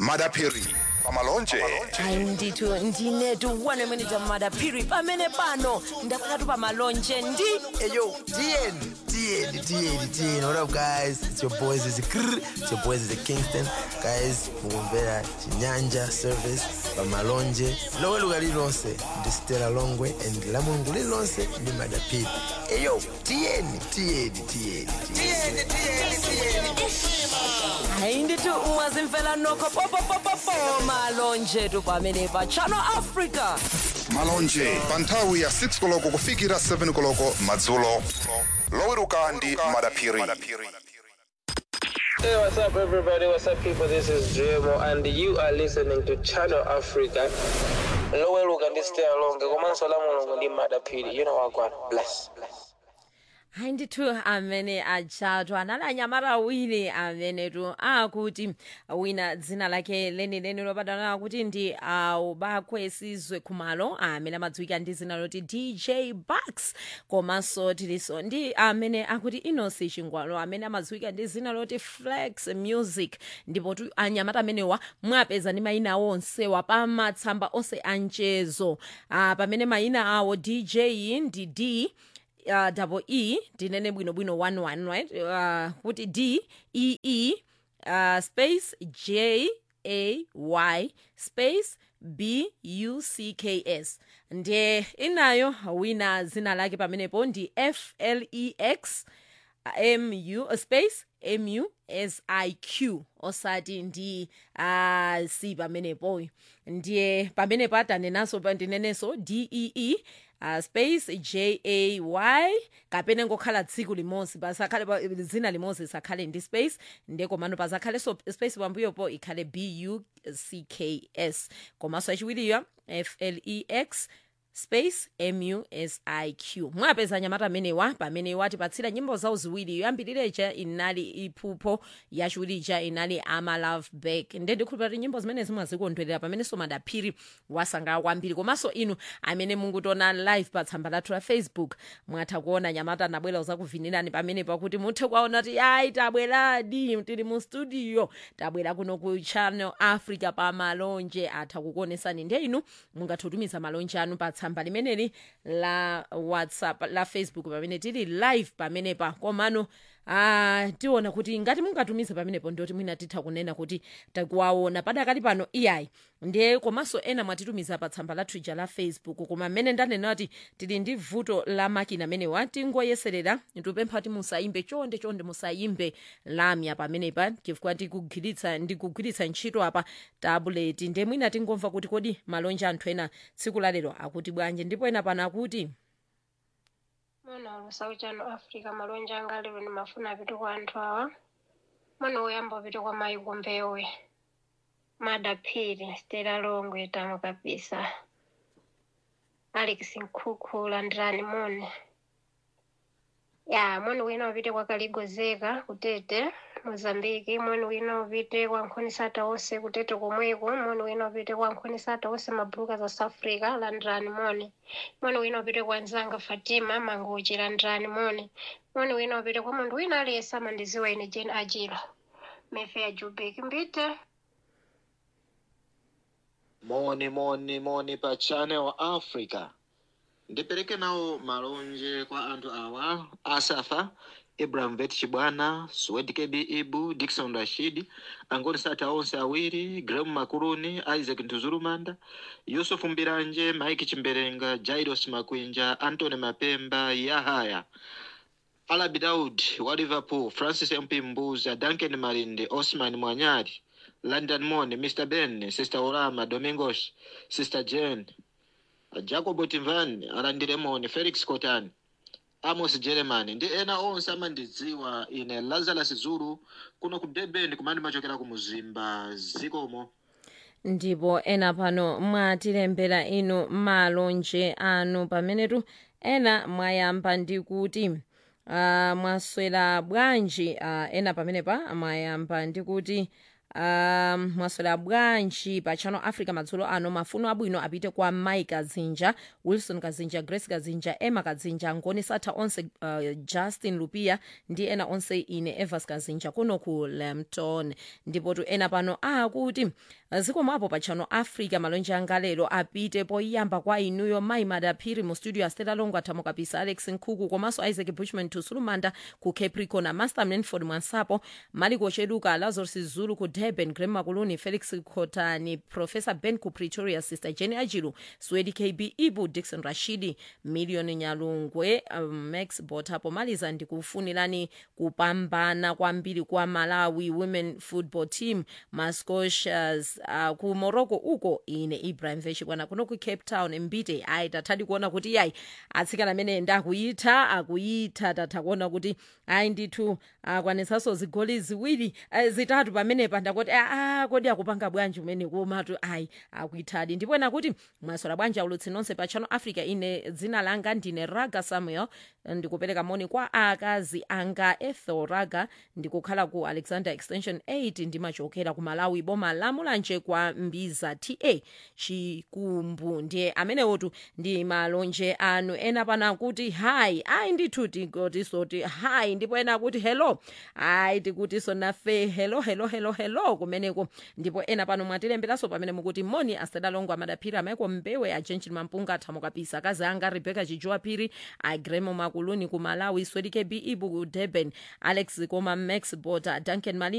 madapiri pamalonje hayi ndithu ndinetu one minute madaphiri pamene pano ndakhalatu pamalonje ndi Hey yo, TN, TN, TN, TN. What up, guys? It's your boys. It's Krr. It's your boys. It's Kingston. Guys, mugombera chinyanja service pamalonje lowe luga lilonse ndi stela longwe and la mulungu lilonse ndi madapiri Hey yo, TN, TN, TN, TN. hayi ndithu mwazimfela nokho popopopopo malonje tu pamene pa channel africa malonje pa nthawi ya 6 koloko kufikira 7 koloko madzulo loweruka ndi madapiri Hey, what's up, everybody? What's up, people? This is Dremo, and you are listening to Channel Africa. Lowe luka ndi stay along. Komanso la mulungu ndi madapiri. You know what, God. Bless. Bless. hayi ndithu amene ajatu anali anyamata awiri amene tu akuti wina dzina lake lenileni lopatana akuti ndi aubakwe sizwe khumalo amene amadziwika ndi dzina loti dj bucks komanso tilinso ndi amene akuti inosi chingwalo amene amadziwika ndi dzina loti flex music ndipo tu anyamata amenewa mwapeza ndi mayina awo onsewa pa matsamba onse anchezo ah, pamene mayina awo dj ndi d uh, double e ndinene bwinobwino 11 right uh, kuti d e e uh, space j a y space b u c k s ndiye inayo wina zina lake pamenepo ndi f l e x mu uh, space mu s i q osati ndi uh, c pamenepo ndiye pamenepo atanenanso pa- ndinenenso d e e uh, space j a y kapena ngokhala tsiku limodzi pasakhale pa- dzina limodzi sakhale ndi space ndiye komano pazakhalenso space pambuyopo ikhale b u c k s komanso achiwiriyo f l e x space musiq mwapeza nyamata amenewa pamene watipatsira nyimbo zawo ziwiri yoyambirira inali iphupho yachiwirija inali ama love back nde ndikhulupira kuti nyimbo zimene zimwazikondwerera pamenenso madaphiri wasangalala kwambiri komanso inu amene mukutiona live pa tsamba lathu la facebook mwatha kuona nyamata anabwera uzakuvinirani pamene pakuti muthe kuwaona ti ayi tabweradi tili mu studio tabwera kuno ku channel africa pa malonje atha kukuonesani ndiye inu mungathe kutumiza malonje anu pa tsamba limeneli la whatsapp la facebook pamene tili live pamenepa komano Ah, tiona kuti ngati mungatumize pamenepo ndoti mwina titha kunena kuti takuwaona padakali pano iyayi ndiye komanso ena mwatitumiza pa tsamba lathu ija la facebook koma mmene ndanena kuti tili ndi vuto la makina amenewa tingoyeserera tikupempha kuti musayimbe chonde chonde musayimbe lamya pamenepa chifukwa tikugwiritsa ndikugwiritsa ntchito apa tabuleti ndiye mwina tingomva kuti kodi malonje anthu ena tsiku lalero akuti bwanji ndipo ena pano akuti mwana olusawu chano africa malonje anga lero ndimafuna apite kwa anthu awa mwana woyamba upite kwa mayi kumbewe madaphiri stela longwe tamo kabisa alex nkhuku landirani moni ya mwani wina upite kwa kaligozeka kutete mozambiki mwani wina upite kwa nkhonisata onse kutete komweko mwani wina upite kwa nkhonisata onse mabuluka za south africa landirani moni mwani wina upite kwa nzanga fatima mangochi landirani moni mwani wina upite kwa munthu wina aliyense amandiziwa ine jane ajilo mefe ya jubek mbite moni moni moni pa channel africa ndipereke nawo malonje kwa anthu awa asafa ibrahim vet chibwana swed kb ibu dikson rashid angoni sata onse awiri grem makuluni isaac ntuzulumanda yusufu mbiranje mike chimberenga jairos makwinja antony mapemba yahaya alabi daud wa liverpool francis mp mbuza duncan malinde osman mwanyari london mon mr ben sister orama domingos sister jane jacob timvan alandire moni felix cotan amos german ndi ena onse amandidziwa ine lazarus zulu kuno ku durban kumandi machokera ku muzimba zikomo ndipo ena pano mwatilembera inu malonje anu pamenetu ena mwayamba ndi kuti uh, mwaswera bwanji uh, ena pamenepa mwayamba ndi kuti um, mwaswera bwanji pa channel africa madzulo ano mafuno abwino apite kwa mike kazinja wilson kazinja grace kazinja emma kazinja ngoni satha onse uh, justin lupia ndi ena onse ine evas kazinja kuno ku lampton ndipo tu ena pano akuti zikomwapo pa channel africa malonje anga lero apite poyamba kwa inuyo mai madaphiri mu studio astela longo athamo kapisa alex nkhuku komanso isaac bushman tusulumanda ku capricorn amaster manford mwansapo maliko cheduka lazarus zulu ku durban grem makuluni felix khotani professor ben ku pretoria sister jenny ajilu swedi kb ibu dixon rashidi million nyalungwe um, max bota pomaliza ndikufunirani kupambana kwambiri kwa malawi women football team mascotias uh, ku morocco uko ine ibrahim veshibwana kuno ku cape town mbite ayi tathadi kuona kuti yayi atsikana amene ndakuyitha akuyitha tatha kuona kuti ayi ndithu akwanisaso zigoli ziwiri eh, zitatu pamenepa ndakoti aa kodi akupanga bwanji umene komatu ayi akuyithadi ndipo ena kuti mwasola bwanji aulutsi nonse pa channel africa ine dzina langa ndine raga samuel ndikupereka moni kwa akazi anga ethel raga ndikukhala ku alexander extension 8 ndimachokera ku malawi boma lamulanje kwa mbiza ta chikumbu ndiye amenewotu ndi malonje anu ena pana kuti hayi ayi ndithu tikotiso ti hayi ndipo ena kuti hello ayi tikutiso nafe hello hello hello hello kumeneko ndipo ena pano mwatilemberanso pamene mukuti moni asedalongo amadaphiri amaiko mbewe ajenjini mampunga athamo kapisa akazi anga rebecca chijowa phiri agremo makuluni ku malawi swedike b ibu ku durban alex koma max bota duncan mali